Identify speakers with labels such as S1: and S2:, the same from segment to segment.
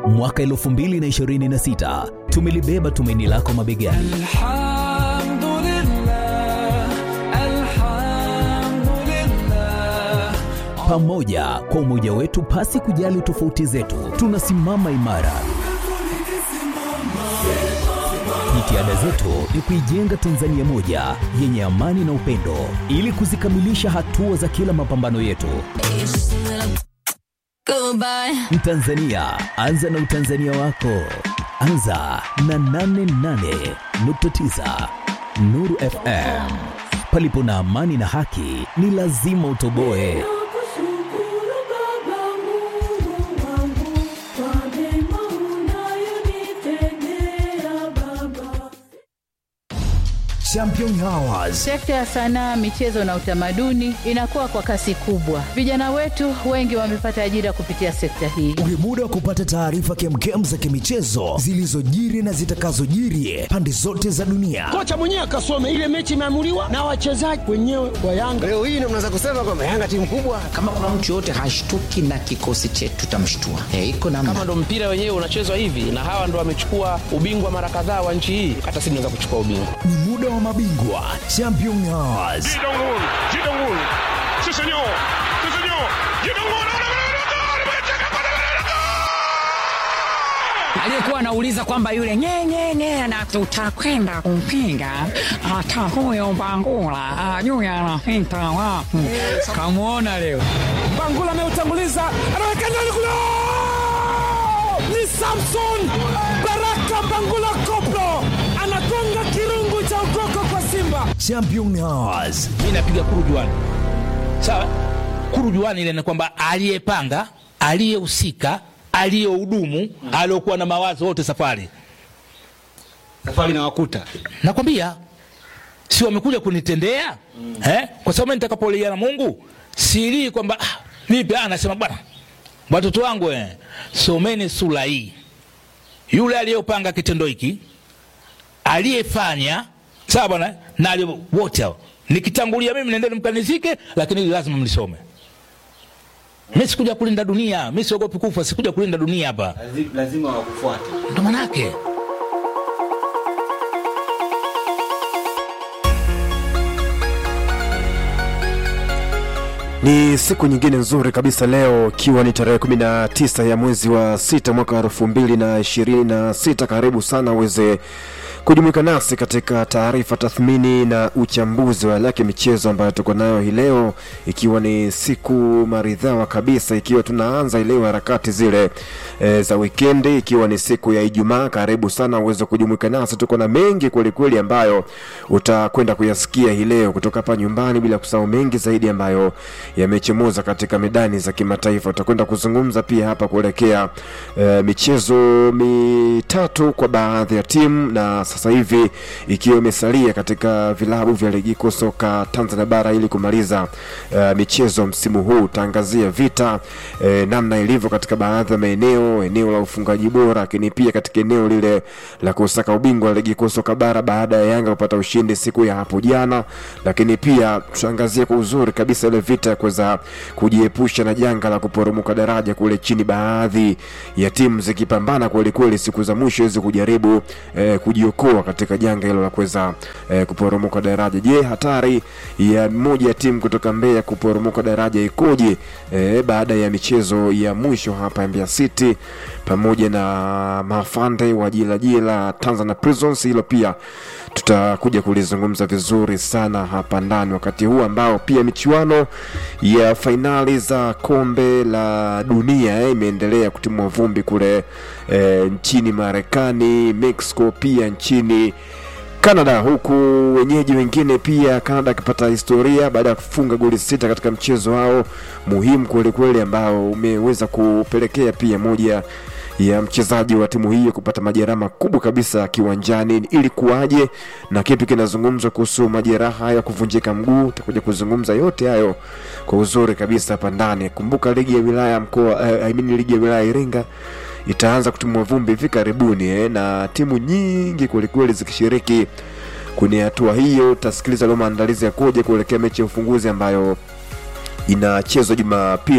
S1: mwaka 2026 tumelibeba tumaini lako mabegani.
S2: Alhamdulillah, alhamdulillah.
S1: Pamoja kwa umoja wetu, pasi kujali tofauti zetu, tunasimama imara. Jitihada zetu ni kuijenga Tanzania moja yenye amani na upendo, ili kuzikamilisha hatua za kila mapambano yetu.
S3: Goodbye.
S1: Mtanzania, anza na utanzania wako. Anza na 88.9 Nuru FM. Palipo na amani na haki, ni lazima utoboe.
S2: Nakushukuru Baba Mungu wangu kwa mema unayonitendea Baba.
S4: Champion Hours.
S5: Sekta ya sanaa, michezo na utamaduni inakuwa kwa kasi kubwa. Vijana wetu wengi wamepata ajira kupitia sekta hii.
S4: Ni muda wa kupata taarifa kemkem za kimichezo zilizojiri na zitakazojiri pande zote za dunia.
S6: kocha mwenyewe akasome ile mechi imeamuliwa na wachezaji wenyewe wa Yanga. Leo hii ndio mnaweza kusema kwamba Yanga timu kubwa.
S7: kama kuna mtu yoyote hashtuki na kikosi chetu tutamshtua e, iko namna
S8: kama ndo mpira wenyewe unachezwa hivi na hawa ndo wamechukua ubingwa mara kadhaa wa nchi hii hata sisi tunaweza kuchukua ubingwa
S4: Ni muda wa mabingwa Champion Hours.
S9: aliyekuwa anauliza kwamba yule nyenyenye na tutakwenda kumpinga hata huyo Mbangula ajui anapita wapi. Kamwona leo
S6: Bangula ameutanguliza, anaweka ndani kule, ni Samson Baraka Bangula Koplo anagonga kirungu cha ukoko kwa Simba.
S4: Champion Hours.
S10: mi napiga kurujuani sawa kurujuani ile ni kwamba aliyepanga aliyehusika aliyehudumu aliokuwa na mawazo wote safari
S6: Safari na wakuta
S10: nakwambia si wamekuja kunitendea eh? kwa sababu mimi nitakapolia na mungu silii kwamba ah, vipi ah, nasema bwana watoto wangu eh, someni sura hii yule aliyopanga kitendo hiki aliyefanya sawa bwana na aliye- wote hao nikitangulia mimi nendeni mkanizike lakini hili lazima mlisome mi sikuja kulinda dunia mi siogopi kufa sikuja kulinda dunia hapa
S6: lazima wakufuate.
S10: ndo manake
S11: Ni siku nyingine nzuri kabisa leo, ikiwa ni tarehe 19 ya mwezi wa sita mwaka elfu mbili na ishirini na sita. Karibu sana uweze kujumuika nasi katika taarifa, tathmini na uchambuzi wa yale yake michezo ambayo tuko nayo hii leo, ikiwa ni siku maridhawa kabisa, ikiwa tunaanza leo harakati zile e, za wikendi, ikiwa ni siku ya Ijumaa. Karibu sana uweze kujumuika nasi, tuko na mengi kwelikweli ambayo utakwenda kuyasikia hii leo kutoka hapa nyumbani, bila kusahau mengi zaidi ambayo yamechemuza katika medani za kimataifa. Utakwenda kuzungumza pia hapa kuelekea e, michezo mitatu kwa baadhi ya timu na sasa hivi ikiwa imesalia katika vilabu vya ligi kuu soka Tanzania bara ili kumaliza uh, michezo msimu huu. Utaangazia vita eh, namna ilivyo katika baadhi ya maeneo, eneo la ufungaji bora, lakini pia katika eneo lile la kusaka ubingwa wa ligi kuu soka bara baada ya Yanga kupata ushindi siku ya hapo jana, lakini pia tutaangazia kwa uzuri kabisa ile vita ya kuweza kujiepusha na janga la kuporomoka daraja kule chini, baadhi ya timu zikipambana kwelikweli siku za mwisho hizi kujaribu eh, kujiokoa katika janga hilo la kuweza eh, kuporomoka daraja. Je, hatari ya moja ya timu kutoka Mbeya kuporomoka daraja ikoje eh, baada ya michezo ya mwisho hapa Mbeya City pamoja na mafande wa jilajila Tanzania Prisons? Hilo pia tutakuja kulizungumza vizuri sana hapa ndani, wakati huu ambao pia michuano ya fainali za kombe la dunia eh, imeendelea kutimua vumbi kule eh, nchini Marekani, Mexico, pia nchini Canada, huku wenyeji wengine pia Canada akipata historia baada ya kufunga goli sita katika mchezo wao muhimu kwelikweli, ambao umeweza kupelekea pia moja ya mchezaji wa timu hiyo kupata majeraha makubwa kabisa kiwanjani. Ili kuwaje na kipi kinazungumzwa kuhusu majeraha ya kuvunjika mguu? Tutakuja kuzungumza yote hayo kwa uzuri kabisa hapa ndani. Kumbuka ligi ya wilaya mkoa, eh, I mean ligi ya wilaya Iringa itaanza kutimua vumbi hivi karibuni eh, na timu nyingi kwelikweli zikishiriki kwenye hatua hiyo. Utasikiliza leo maandalizi yakoje kuelekea mechi ya ufunguzi ambayo inachezwa Jumapili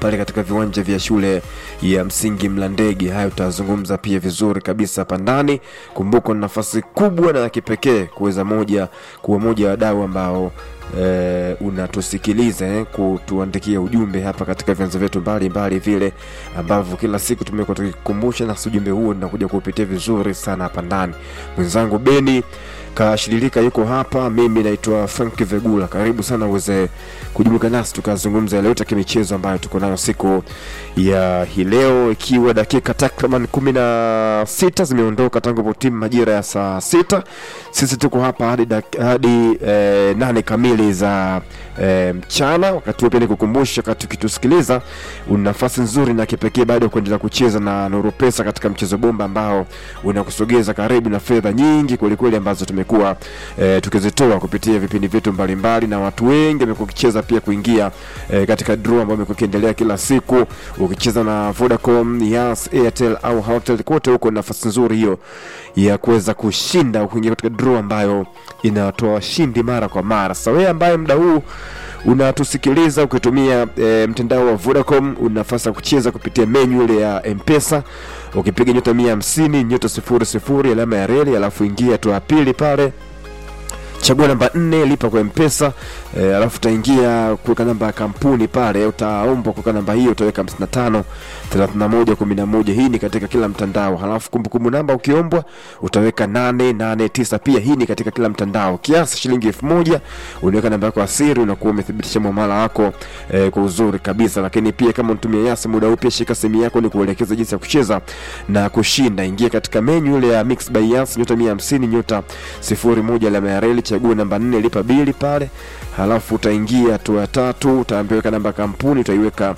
S11: pale katika viwanja vya shule ya msingi Mlandege. Hayo tutazungumza pia vizuri kabisa hapa ndani. Kumbuka, ni nafasi kubwa na ya kipekee kuweza moja kuwa moja wa wadau ambao eh, unatusikiliza eh, kutuandikia ujumbe hapa katika vyanzo vyetu mbalimbali vile ambavyo kila siku tumekuwa tukikumbusha, na ujumbe huo ninakuja kuupitia vizuri sana hapa ndani. Mwenzangu Beni kashiririka yuko hapa, mimi naitwa Frank Vegula. Karibu sana uweze kujumuika nasi tukazungumza yale yote ya kimichezo ambayo tuko nayo siku ya hii leo, ikiwa dakika takriban kumi na sita zimeondoka tangu timu majira ya saa sita. Sisi tuko hapa hadi, dak- hadi eh, nane kamili za eh, mchana. Wakati huo pia nikukumbusha, wakati ukitusikiliza, una nafasi nzuri na kipekee bado ya kuendelea kucheza na Nuru Pesa katika mchezo bomba ambao unakusogeza karibu na fedha nyingi kwelikweli ambazo tumekuwa eh, tukizitoa kupitia vipindi vyetu mbalimbali, na watu wengi wamekuwa wakicheza pia kuingia eh, katika draw ambayo imekuwa ikiendelea kila siku. Ukicheza na Vodacom, Yas, Airtel au Hotels, kote huko ni nafasi nzuri hiyo ya kuweza kushinda kuingia katika draw ambayo inatoa washindi mara kwa mara. Sasa wewe ambaye muda huu unatusikiliza ukitumia e, mtandao wa Vodacom una nafasi ya kucheza kupitia menyu ile ya Mpesa ukipiga nyota mia hamsini nyota sifuri sifuri alama ya reli alafu ingia hatua ya pili pale chagua namba nne lipa kwa mpesa e, alafu utaingia kuweka namba ya kampuni pale utaombwa kuweka namba hiyo utaweka 55 31 11 hii ni katika kila mtandao halafu kumbukumbu namba ukiombwa utaweka 889 pia hii ni katika kila mtandao kiasi shilingi elfu moja unaweka namba yako ya siri unakuwa umethibitisha muamala wako e, kwa uzuri kabisa lakini pia kama unatumia yasi muda huu pia shika simu yako ni kuelekeza jinsi ya kucheza na kushinda ingia katika menyu ile ya mix by yas nyota 150 nyota 01 alama ya reli chagua namba 4 lipa bili pale halafu utaingia hatua ya tatu utaambiwa weka namba ya kampuni utaiweka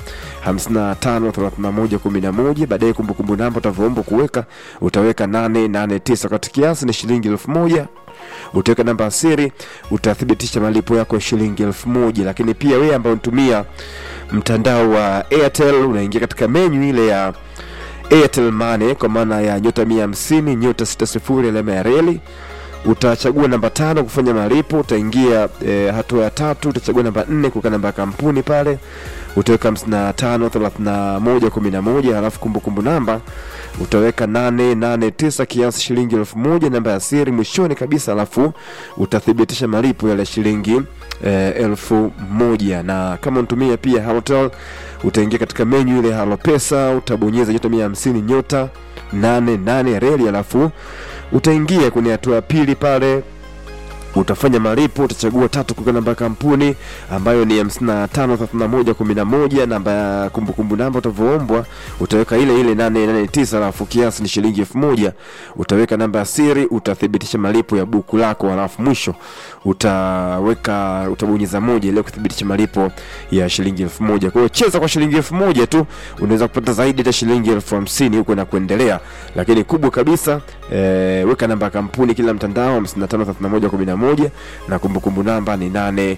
S11: 553111 baadaye kumbukumbu namba utavyoomba kuweka utaweka 889 wakati kiasi ni shilingi elfu moja utaweka namba ya siri utathibitisha malipo yako ya shilingi elfu moja lakini pia wewe ambao unatumia mtandao wa airtel unaingia katika menyu ile ya airtel money kwa maana ya nyota 150 nyota 60 alama ya reli utachagua namba tano kufanya malipo utaingia e, hatua ya tatu utachagua namba nne kuweka namba ya kampuni pale utaweka 55 31 11 halafu kumbukumbu namba utaweka 889 kiasi shilingi elfu moja namba ya siri mwishoni kabisa halafu utathibitisha malipo yale shilingi e, elfu moja na kama unatumia pia halotel utaingia katika menyu ile halo pesa utabonyeza nyota 150 nyota 88 reli halafu utaingia kwenye hatua ya pili pale utafanya malipo utachagua tatu kuweka namba ya kampuni ambayo ni 553111 namba ya kumbukumbu namba utavoombwa utaweka ile ile 889 alafu kiasi ni shilingi elfu moja utaweka namba ya siri utathibitisha malipo ya buku lako alafu mwisho utaweka utabonyeza moja ili kuthibitisha malipo ya shilingi elfu moja kwa hiyo cheza kwa shilingi elfu moja tu unaweza kupata zaidi hata shilingi elfu hamsini huko na kuendelea lakini kubwa kabisa e, weka namba ya kampuni kila mtandao 553111 na kumbukumbu namba ni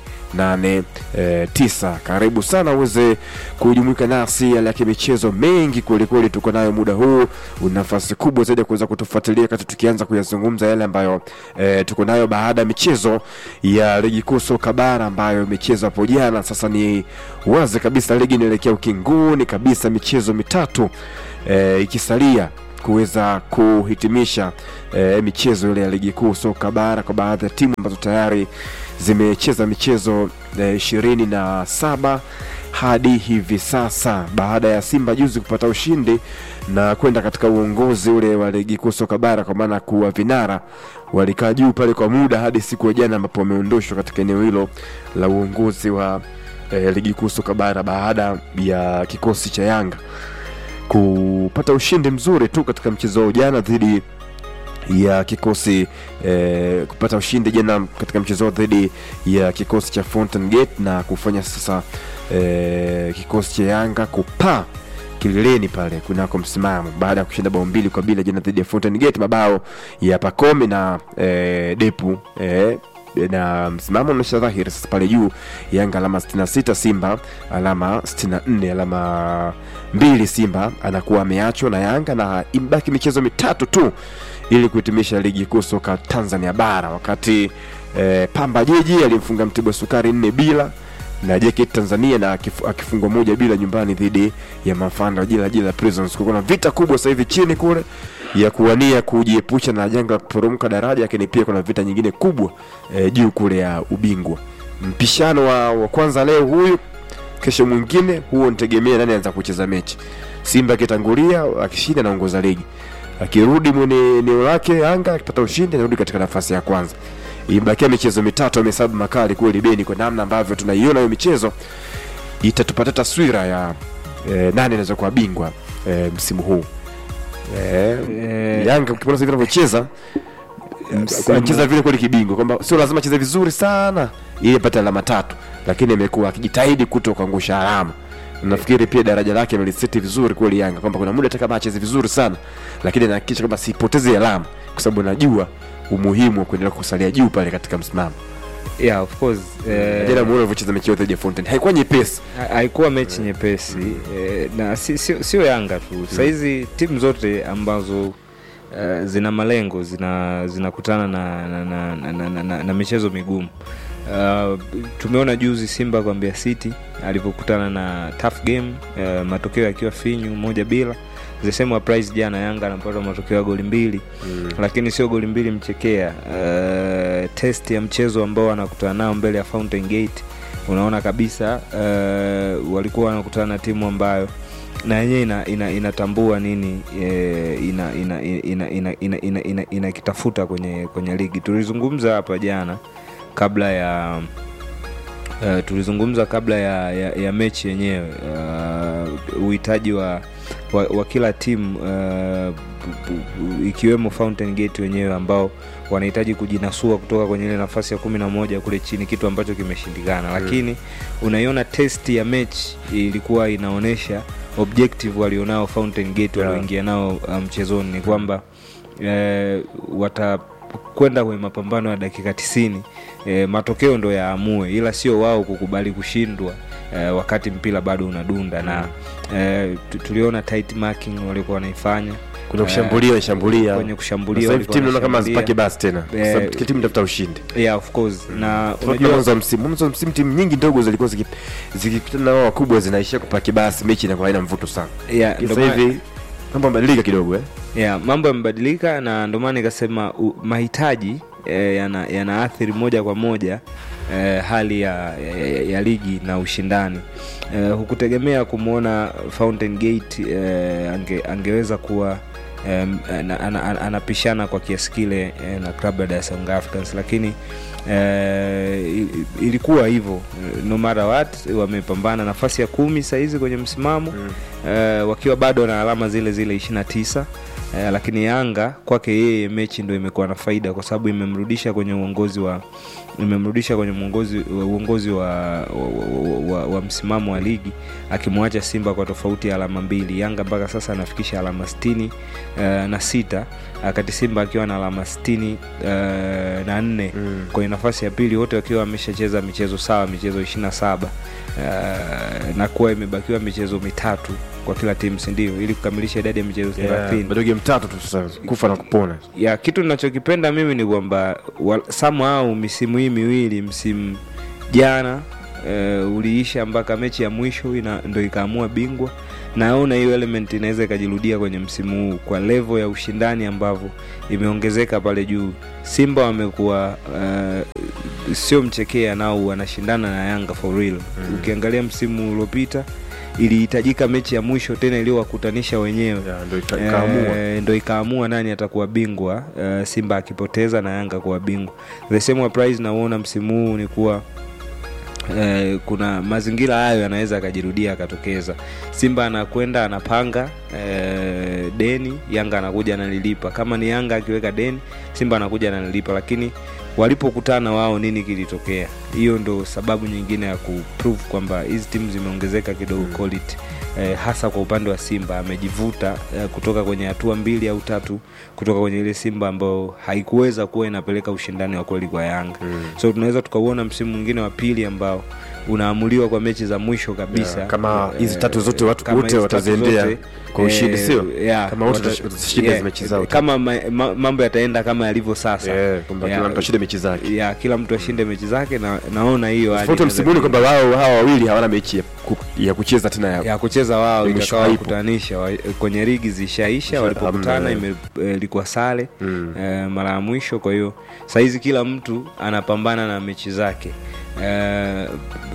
S11: 889 karibu sana uweze kujumuika nasi yale ya kimichezo mengi kwelikweli tuko nayo muda huu una nafasi kubwa zaidi ya kuweza kutufuatilia kati tukianza kuyazungumza yale ambayo e, tuko nayo baada ya michezo ya ligi kuu soka bara ambayo imechezwa hapo jana sasa ni wazi kabisa ligi inaelekea ukingoni kabisa michezo mitatu e, ikisalia kuweza kuhitimisha e, michezo ile ya ligi kuu soka bara kwa baadhi ya timu ambazo tayari zimecheza michezo ishirini e, na saba hadi hivi sasa baada ya Simba juzi kupata ushindi na kwenda katika uongozi ule wa ligi kuu soka bara kwa maana kuwa vinara walikaa juu pale kwa muda hadi siku ya jana ambapo wameondoshwa katika eneo hilo la uongozi wa e, ligi kuu soka bara baada ya kikosi cha Yanga kupata ushindi mzuri tu katika mchezo wa jana dhidi ya kikosi eh, kupata ushindi jana katika mchezo dhidi ya kikosi cha Fountain Gate na kufanya sasa eh, kikosi cha Yanga kupaa kileleni pale kunako msimamo baada ya kushinda bao mbili kwa bila jana dhidi ya Fountain Gate, mabao ya Pacome na eh, Depu eh, na msimamo unaonyesha dhahiri sasa pale juu Yanga alama 66, Simba alama 64, alama mbili Simba anakuwa ameachwa na Yanga na imebaki michezo mitatu tu ili kuhitimisha ligi kuu soka Tanzania bara, wakati eh, Pamba Jiji alimfunga Mtibwa Sukari nne bila na JKT Tanzania na akif- akifungwa moja bila nyumbani dhidi ya Mafanda jela jela Prisons. Kuna vita kubwa sasa hivi chini kule ya kuwania kujiepusha na janga la kuporomoka daraja, lakini pia kuna vita nyingine kubwa eh, juu kule ya ubingwa. Mpishano wa, wa kwanza leo huyu, kesho mwingine, huo nitegemea nani anaanza kucheza mechi. Simba akitangulia akishinda anaongoza ligi, akirudi mwenye eneo lake Yanga akipata ushindi anarudi katika nafasi ya kwanza. Imebakia michezo mitatu, amehesabu makali kweli Beni, kwa namna ambavyo tunaiona hiyo michezo itatupatia taswira ya eh, nani anaweza kuwa bingwa eh, msimu huu eh, Yanga ukipona sasa hivi anavyocheza
S3: Msimu-
S11: anacheza vile kweli kibingwa, kwamba sio lazima acheze vizuri sana ili apate alama tatu, lakini amekuwa akijitahidi kuto kuangusha alama. Nafikiri pia daraja lake ameliseti vizuri kweli Yanga, kwamba kuna muda hata kama acheze vizuri sana, lakini anahakikisha kwamba sipoteze alama, kwa sababu anajua umuhimu wa kuendelea kusalia juu pale katika msimamo.
S3: yeah, of course eh,
S11: Jana muone alivyocheza mechi yote dhidi ya Fountain, haikuwa nyepesi.
S3: ha- haikuwa mechi nyepesi eh, na si- sio sio Yanga tu sahizi timu zote ambazo uh, zina malengo zina zinakutana na, na, na, na, na, na, na, na michezo migumu uh, tumeona juzi Simba kwa Mbeya City alivyokutana na tough game uh, matokeo yakiwa finyu moja bila the same applies jana Yanga anapata matokeo ya goli mbili mm. lakini sio goli mbili mchekea uh, test ya mchezo ambao anakutana nao mbele ya Fountain Gate unaona kabisa uh, walikuwa wanakutana na timu ambayo na yenyewe ina, ina, inatambua nini eh, ina ina ina ina ina ina ina inakitafuta kwenye kwenye ligi tulizungumza hapa jana kabla ya uh, tulizungumza kabla ya, ya, ya mechi yenyewe uh, uhitaji wa, wa, wa kila timu uh, bu- bu- ikiwemo Fountain Gate wenyewe ambao wanahitaji kujinasua kutoka kwenye ile nafasi ya kumi na moja kule chini, kitu ambacho kimeshindikana, lakini unaiona test ya mechi ilikuwa inaonyesha objective walionao Fountain Gate walioingia nao uh, mchezoni ni kwamba eh, watakwenda kwenye mapambano ya dakika tisini eh, matokeo ndo yaamue, ila sio wao kukubali kushindwa eh, wakati mpira bado unadunda na eh, tu- tuliona tight marking walikuwa wanaifanya
S11: Kwenye
S3: Eh,
S11: kushambulia shambulia
S3: kwenye kushambulia
S11: Sasa hivi
S3: walikuwa
S11: timu naona kama
S3: wanashambulia.
S11: hazipaki basi tena, kwa
S3: Eh,
S11: sababu kila timu inatafuta ushindi.
S3: yeah, of course na
S11: Unajua
S3: unajua
S11: mwanzo wa msimu, mwanzo wa msimu timu nyingi ndogo zilikuwa ziki- zikikutana na wao wakubwa zinaishia kupaki basi, mechi inakuwa haina mvuto sana.
S3: Yeah, ndo
S11: Sasa
S3: maana-
S11: hivi mambo yamebadilika kidogo eh.
S3: yeah, mambo yamebadilika na ndio maana nikasema u- mahitaji eh, yana- yanaathiri moja kwa moja eh, hali ya, ya, ya, ya ligi na ushindani eh, hukutegemea kumwona Fountain Gate eh, ange, angeweza kuwa em, ana- ana- ana- anapishana kwa kiasi kile eh, na klabu ya Dar es Salaam Africans lakini eh, i- ilikuwa hivyo no matter what wamepambana nafasi ya kumi sahizi kwenye msimamo eh, wakiwa bado na alama zile zile 29 eh, lakini Yanga kwake yeye mechi ndo imekuwa na faida kwa sababu imemrudisha kwenye uongozi wa imemrudisha kwenye uongozi uongozi wa, wa, wa, wa, wa msimamo wa ligi akimwacha Simba kwa tofauti ya alama mbili. Yanga mpaka sasa anafikisha alama sitini eh, na sita wakati Simba akiwa na alama sitini eh, na nne kwenye nafasi ya pili, wote wakiwa wameshacheza michezo sawa, michezo ishirini na saba eh, na kuwa imebakiwa michezo mitatu kwa kila timu, si ndio, ili kukamilisha idadi ya michezo
S11: Yeah,
S3: thelathini
S11: bado game tatu tu sasa, kufa na kupona.
S3: ya kitu ninachokipenda mimi ni kwamba wa- somehow misimu hii miwili msimu jana uh, uliisha mpaka mechi ya mwisho ina, ndo ikaamua bingwa naona hiyo element inaweza ikajirudia kwenye msimu huu kwa level ya ushindani ambavyo imeongezeka pale juu simba wamekuwa uh, sio mchekea nao wanashindana na yanga for real mm. ukiangalia msimu uliopita ilihitajika mechi ya mwisho tena iliyowakutanisha wenyewe
S11: ndo ika- ikaamua.
S3: Eh, ndo ikaamua nani atakuwa bingwa uh, simba akipoteza na yanga kuwa bingwa the same applies nauona msimu huu ni kuwa Eh, kuna mazingira hayo yanaweza akajirudia akatokeza simba anakwenda anapanga eh, deni yanga anakuja analilipa kama ni yanga akiweka deni simba anakuja analilipa lakini walipokutana wao nini kilitokea hiyo ndo sababu nyingine ya kuprove kwamba hizi timu zimeongezeka kidogo quality eh, hasa kwa upande wa simba amejivuta eh, kutoka kwenye hatua mbili au tatu kutoka kwenye ile simba ambayo haikuweza kuwa inapeleka ushindani wa kweli kwa yanga mm. so tunaweza tukauona msimu mwingine wa pili ambao unaamuliwa kwa mechi za mwisho kabisa
S11: Yeah, kama
S3: Eh,
S11: hizi tatu zote watu
S3: kama
S11: wote
S3: hizi tatu
S11: wataziendea
S3: zote,
S11: kwa ushindi,
S3: eh,
S11: sio?
S3: yeah,
S11: Kama wote
S3: wata-
S11: watash- watashinda hizi mechi zao
S3: kama ma, ma, mambo yataenda kama yalivyo sasa
S11: Yeah, kwamba kila mtu ashinde mechi zake
S3: yeah, kila mtu ashinde mechi zake na naona hiyo hali
S11: tofauti
S3: inaweza
S11: msimuni kwamba wao hawa wawili hawana mechi ya, ku, ya kucheza tena ya,
S3: ya kucheza wao
S11: Mwisho
S3: ikawa
S11: haipo.
S3: kutanisha wa- kwenye ligi zishaisha walipokutana
S11: hamna,
S3: ime- eh, ilikuwa sare eh, mara ya mwisho kwa hiyo sahizi kila mtu anapambana na mechi zake eh,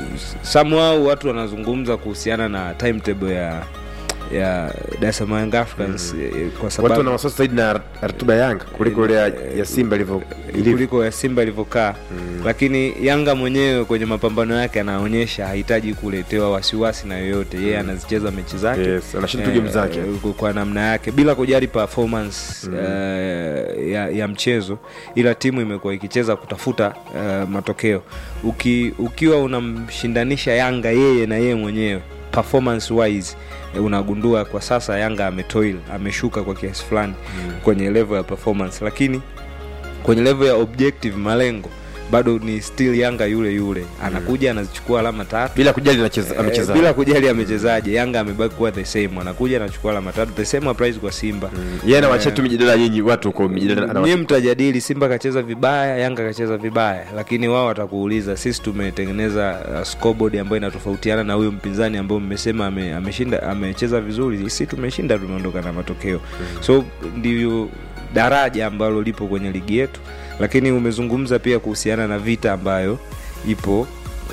S3: samwau watu wanazungumza kuhusiana na timetable ya ya Dar es Salaam Young Africans eh, kwa
S11: watu
S3: sababu
S11: wana wasiwasi zaidi na ratiba ya Yanga kuliko ile ya, ya Simba ilivyo ilivyo.
S3: kuliko ya Simba ilivyokaa lakini Yanga mwenyewe kwenye mapambano yake anaonyesha hahitaji kuletewa wasiwasi na yoyote yeye anazicheza mechi zake
S11: Yes, anashinda tu game zake.
S3: eh, kwa namna yake bila kujali performance eh, ya, ya mchezo ila timu imekuwa ikicheza kutafuta eh, matokeo Uki, ukiwa unamshindanisha Yanga yeye na yeye mwenyewe performance wise eh, unagundua kwa sasa Yanga ametoil ameshuka kwa kiasi fulani kwenye level ya performance lakini kwenye level ya objective malengo bado ni still Yanga yule yule anakuja anazichukua alama tatu
S11: bila kujali anacheza
S3: Eh,
S11: amecheza
S3: bila kujali amechezaje Yanga amebaki kuwa the same anakuja anachukua alama tatu the same applies kwa Simba
S11: yeye anawaachia tu mijadala nyinyi watu huko mijadala anawa-
S3: nyie mtajadili Simba kacheza vibaya, Yanga kacheza vibaya, lakini wao watakuuliza sisi tumetengeneza uh, scoreboard ambayo inatofautiana na huyo mpinzani ambao mmesema ame, ameshinda amecheza vizuri, sisi tumeshinda, tumeondoka na matokeo so ndivyo daraja ambalo lipo kwenye ligi yetu, lakini umezungumza pia kuhusiana na vita ambayo ipo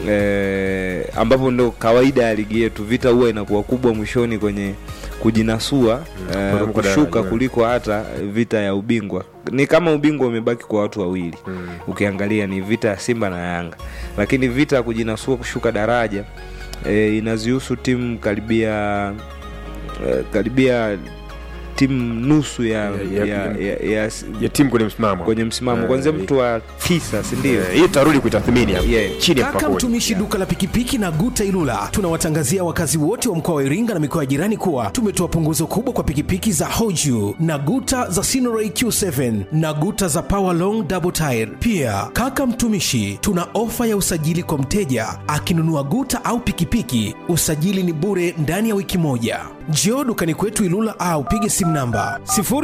S3: eh, ambapo ndo kawaida ya ligi yetu, vita huwa inakuwa kubwa mwishoni kwenye kujinasua eh,
S11: Kuruka
S3: kushuka
S11: daraja.
S3: kuliko hata vita ya ubingwa. Ni kama ubingwa umebaki kwa watu wawili ukiangalia ni vita ya Simba na Yanga, lakini vita ya kujinasua kushuka daraja eh, inazihusu timu karibia eh, karibia timu nusu ya,
S11: Ya-
S3: ya,
S11: ya-
S3: ya, ya, ya,
S11: ya timu kwenye msimamo
S3: kwenye msimamo
S11: Eh,
S3: kwanzia mtu wa tisa sindio
S11: eh, hii tutarudi kuitathmini hapo
S3: Yeah.
S11: chini ya
S4: Kaka
S11: mpakoni
S4: mtumishi duka la pikipiki na Guta Ilula, tunawatangazia wakazi wote wa mkoa wa Iringa na mikoa ya jirani kuwa tumetoa punguzo kubwa kwa pikipiki za Hoju na Guta za Sinoray Q7 na Guta za Power Long Double Tire. Pia kaka mtumishi, tuna ofa ya usajili kwa mteja akinunua Guta au pikipiki, usajili ni bure ndani ya wiki moja. Njoo dukani kwetu Ilula au pige simu namba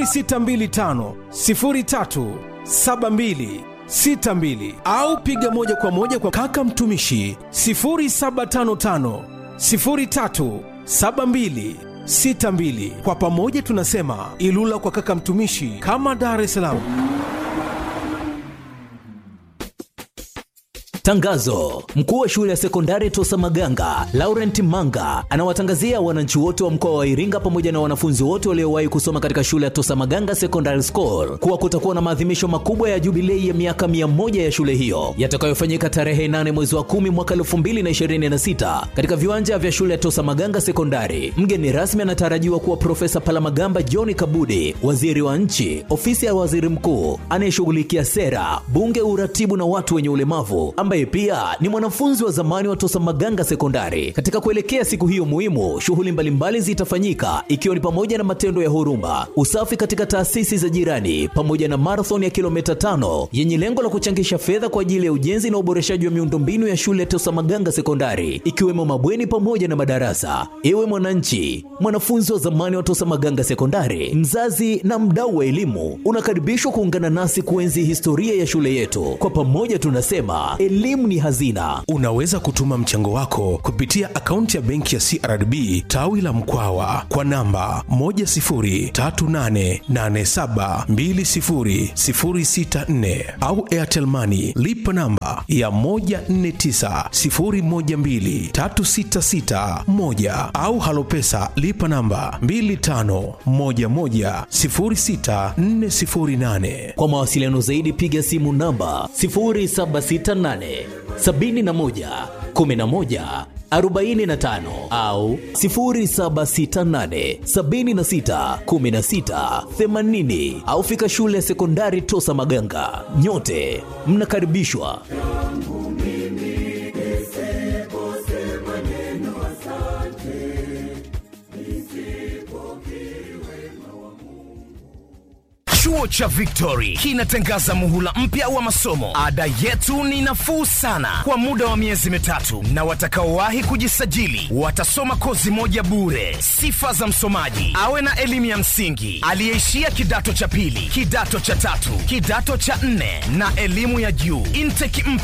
S4: 0625 03 72 62 au piga moja kwa moja kwa kaka mtumishi 0755 03 72 62. Kwa pamoja tunasema Ilula kwa kaka mtumishi, kama Dar es Salaam.
S1: Tangazo: mkuu wa shule ya sekondari Tosa Maganga Laurent Manga anawatangazia wananchi wote wa mkoa wa Iringa pamoja na wanafunzi wote waliowahi kusoma katika shule ya Tosa Maganga Secondary School kuwa kutakuwa na maadhimisho makubwa ya jubilei ya miaka 100 ya shule hiyo yatakayofanyika tarehe 8 mwezi wa 10 mwaka 2026 katika viwanja vya shule ya Tosa Maganga Sekondari. Mgeni rasmi anatarajiwa kuwa Profesa Palamagamba John Kabudi, waziri wa nchi, ofisi ya waziri mkuu anayeshughulikia sera, bunge, uratibu na watu wenye ulemavu, ambaye pia ni mwanafunzi wa zamani wa Tosa Maganga Sekondari. Katika kuelekea siku hiyo muhimu, shughuli mbalimbali zitafanyika ikiwa ni pamoja na matendo ya huruma, usafi katika taasisi za jirani, pamoja na marathon ya kilomita tano yenye lengo la kuchangisha fedha kwa ajili ya ujenzi na uboreshaji wa miundombinu ya shule ya Tosa Maganga Sekondari, ikiwemo mabweni pamoja na madarasa. Ewe mwananchi, mwanafunzi wa zamani wa Tosa Maganga Sekondari, mzazi na mdau wa elimu, unakaribishwa kuungana nasi kuenzi historia ya shule yetu. Kwa pamoja tunasema elimu ni hazina.
S4: Unaweza kutuma mchango wako kupitia akaunti ya benki ya CRDB tawi la Mkwawa kwa namba 10388720064 au Airtel Money lipa namba ya 1490123661 au Halopesa lipa namba 25110648.
S1: Kwa mawasiliano zaidi piga simu namba 0768 71 11 45 au 0768 76 16 80 au fika shule ya sekondari Tosa Maganga. Nyote mnakaribishwa.
S4: Chuo cha Victory kinatangaza muhula mpya wa masomo. Ada yetu ni nafuu sana kwa muda wa miezi mitatu, na watakaowahi kujisajili watasoma kozi moja bure. Sifa za msomaji: awe na elimu ya msingi, aliyeishia kidato cha pili, kidato cha tatu, kidato cha nne na elimu ya juu. Intake mpya